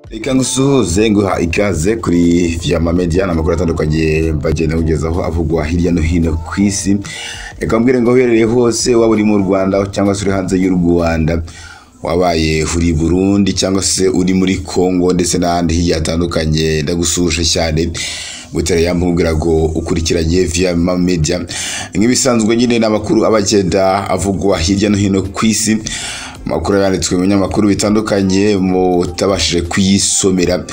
reka ngusuhuze nguha ikaze kuri Vyama Media ni amakuru atandukanye bagenda kugezaho avugwa hirya no hino ku isi reka mbwire ngo uherereye hose waba uri mu rwanda cyangwa se uri hanze y'u rwanda wabaye uri burundi cyangwa se uri muri congo ndetse n'ahandi hirya hatandukanye ndagusuhuje cyane butere yamubwira ngo ukurikiranye Vyama Media nk'ibisanzwe nyine ni amakuru aba agenda avugwa hirya no hino ku isi amakuru yanditswe mu binyamakuru bitandukanye mutabashije kuyisomera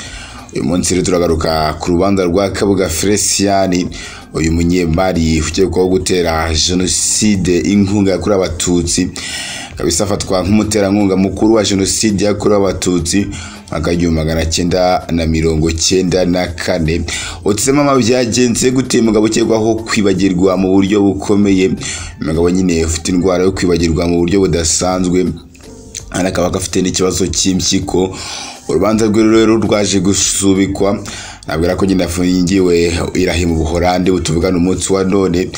uyu munsi rero turagaruka ku rubanza rwa kabuga feresiyani uyu munyemari ukekwaho gutera jenoside inkunga yakorewe abatutsi kabisa afatwa nk'umuterankunga mukuru wa jenoside yakorewe abatutsi mwaka w'igihumbi magana cyenda na mirongo cyenda na kane utsemo ama byagenze gute uyu mugabo ukekwaho kwibagirwa mu buryo bukomeye uyu mugabo nyine ufite indwara yo kwibagirwa mu buryo budasanzwe hano akaba afite n'ikibazo cy'impyiko urubanza rwe rero rwaje gusubikwa nabwira ko nyine afungiwe irahi mu buhorande butuvugana umunsi wa none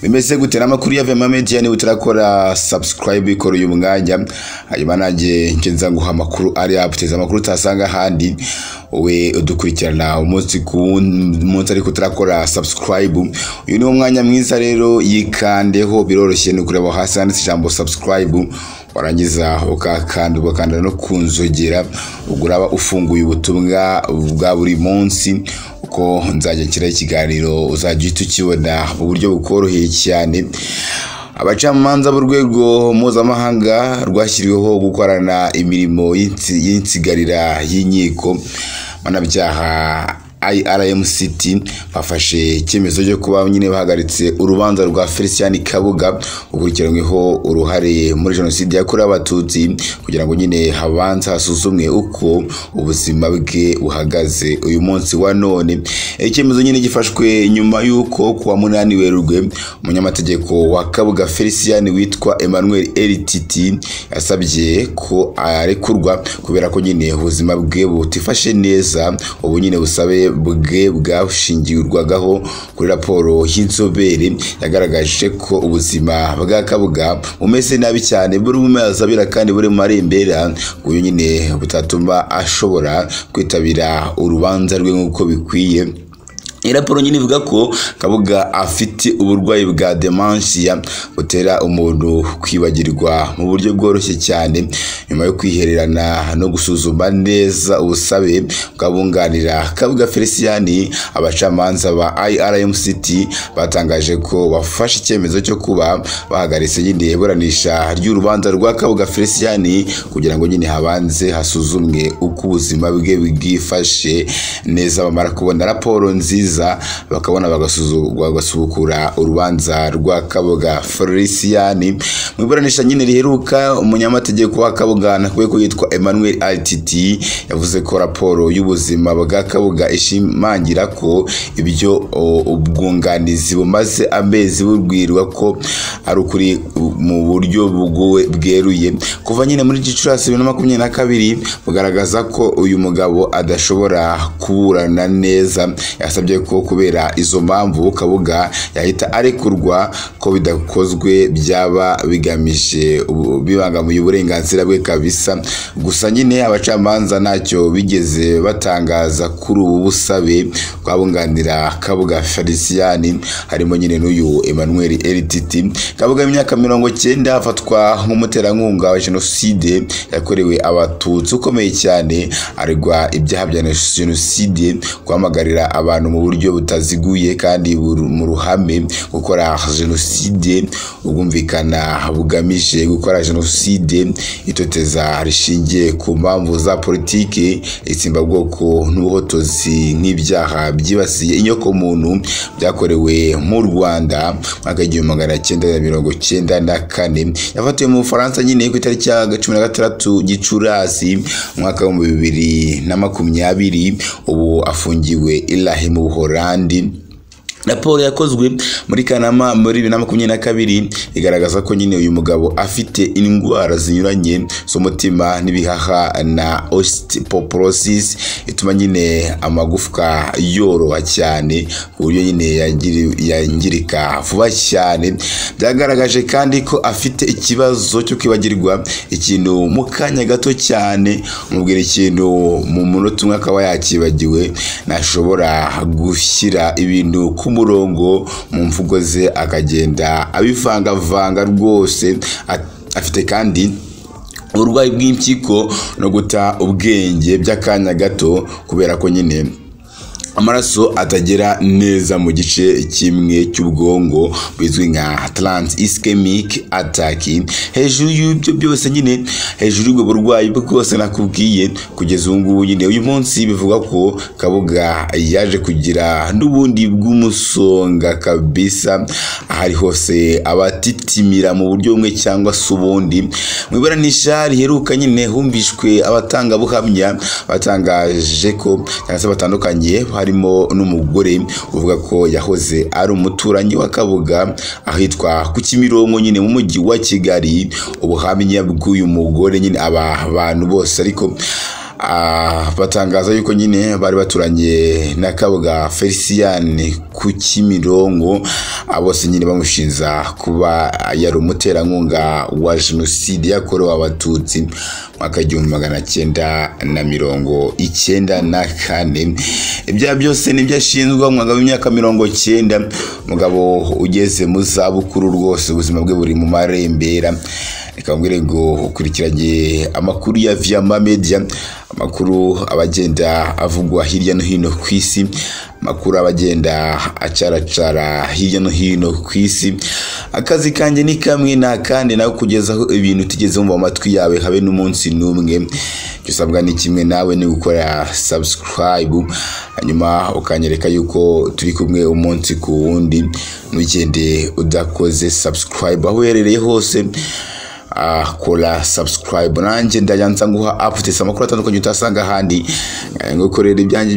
bimeze gute n'amakuru ya vema media niba utarakora subscribe ikora uyu mwanya hanyuma nanjye ngenza nguha amakuru ari aputeza amakuru utasanga ahandi wowe udukurikirana umunsi ku munsi ariko utarakora subscribe uyu ni wo mwanya mwiza rero yikandeho biroroshye ni ukureba hasi handitse ijambo subscribe warangiza ukakanda ugakanda no ku nzogera ubwo uraba ufunguye ubutumwa bwa buri munsi uko nzajya nshyiraho ikiganiro uzajya uhita ukibona mu buryo bukoroheye cyane abacamanza b'urwego mpuzamahanga rwashyiriweho gukorana imirimo y'insigarira y'inkiko mpanabyaha IRMCT bafashe icyemezo cyo kuba nyine bahagaritse urubanza rwa Felician Kabuga ukurikiranyweho uruhare muri jenoside yakorewe abatutsi kugira ngo nyine habanze hasuzumwe uko ubuzima bwe buhagaze uyu munsi wa none icyemezo nyine gifashwe nyuma y'uko kuwa munani werurwe umunyamategeko wa Kabuga Felician witwa Emmanuel RTT yasabye ko arekurwa kubera ko nyine ubuzima bwe butifashe neza ubu nyine busabe bwe bwashingirwagaho kuri raporo y'inzobere yagaragaje ko ubuzima bwa kabuga bumeze nabi cyane buri mumazabira kandi buri marembera uyu nyine butatuma ashobora kwitabira urubanza rwe nk'uko bikwiye raporo nyine ivuga ko kabuga afite uburwayi bwa demansiya butera umuntu kwibagirwa mu buryo bworoshye cyane nyuma yo kwihererana no gusuzuma neza ubusabe bwabunganira kabuga feliciyani abacamanza ba irmct batangaje ko bafashe icyemezo cyo kuba bahagaritse nyine iburanisha ry'urubanza rwa kabuga feliciyani kugira ngo nyine habanze hasuzumwe uko ubuzima bwe bwifashe neza bamara kubona raporo nziza nziza bakabona bagasubukura urubanza rwa kaboga feliciyani mu iburanisha nyine riheruka umunyamategeko wa kaboga nakuwe ko yitwa emmanuel rtt yavuze ko raporo y'ubuzima bwa kaboga ishimangira ko ibyo ubwunganizi bumaze amezi bubwirwa ko ari ukuri mu buryo bweruye kuva nyine muri gicurasi bibiri na makumyabiri na kabiri bugaragaza ko uyu mugabo adashobora kuburana neza yasabye ko kubera izo mpamvu kabuga yahita arekurwa ko bidakozwe byaba bigamije bibangamiye uburenganzira bwe kabisa gusa nyine abacamanza ntacyo bigeze batangaza kuri ubu busabe bwabunganira kabuga feliciyani harimo nyine n'uyu emmanuel rtt kabuga y'imyaka mirongo cyenda afatwa nk'umuterankunga wa jenoside yakorewe abatutsi ukomeye cyane aregwa ibyaha bya jenoside guhamagarira abantu mu buryo butaziguye kandi mu ruhame gukora jenoside ubwumvikana bugamije gukora jenoside itoteza rishingiye ku mpamvu za politiki itsembabwoko n'ubuhotozi nk'ibyaha byibasiye inyokomuntu byakorewe mu rwanda mwaka w'igihumbi magana cyenda na mirongo cyenda na kane yafatiwe mu bufaransa nyine ku itariki ya cumi na gatandatu gicurasi umwaka w'ibihumbi bibiri na makumyabiri ubu afungiwe ilahi mu buhorandi raporo yakozwe muri kanama muri bibiri na makumyabiri na kabiri igaragaza ko nyine uyu mugabo afite indwara zinyuranye z'umutima n'ibihaha na osteoporosis ituma nyine amagufwa yoroha cyane ku buryo nyine yangiri- yangirika vuba cyane byagaragaje kandi ko afite ikibazo cyo kwibagirwa ikintu mu kanya gato cyane umubwira ikintu mu munota umwe akaba yakibagiwe ntashobora gushyira ibintu ku murongo mu mvugo ze akagenda abivangavanga rwose A- afite kandi uburwayi bw'impyiko no guta ubwenge by'akanya gato kubera ko nyine amaraso atagera neza mu gice kimwe cy'ubwonko bizwi nka trans ischemic attack hejuru y'ibyo byose nyine hejuru y'ubwo burwayi bwose nakubwiye kugeza ubu ngubu nyine uyu munsi bivugwa ko kabuga yaje kugira n'ubundi bw'umusonga kabisa ahari hose abatitimira mu buryo bumwe cyangwa se ubundi mu iburanisha riheruka nyine humvishwe abatangabuhamya batangaje ko cyangwa se batandukanye harimo n'umugore uvuga ko yahoze ari umuturanyi wa Kabuga ahitwa ku Kimironko nyine mu mujyi wa Kigali ubuhamya bw'uyu mugore nyine aba bantu bose ariko ah, batangaza yuko nyine bari baturanye na Kabuga Felician ku Kimironko abo bose nyine bamushinza kuba yari umuterankunga wa jenoside yakorewe abatutsi mwaka igihumbi magana cyenda na mirongo icyenda na kane ibyaha byose nibyo ashinzwa umwaka w'imyaka mirongo cyenda umugabo ugeze mu zabukuru rwose ubuzima bwe buri mu marembera reka mbwire ngo ukurikiranye amakuru ya Viama Media amakuru abagenda avugwa hirya no hino ku isi amakuru abagenda acaracara hirya no hino ku isi akazi kanjye ni kamwe nta kandi nawe kugezaho ibintu utigeze wumva mu matwi yawe habe n'umunsi n'umwe icyo usabwa ni kimwe nawe ni gukora subscribe hanyuma ukanyereka yuko turi kumwe umunsi ku wundi ntugende udakoze subscribe aho uherereye hose ah, kora subscribe nanjye ndayanza nguha updates amakuru atandukanye utasanga ahandi eh, ngukorera ibyanjye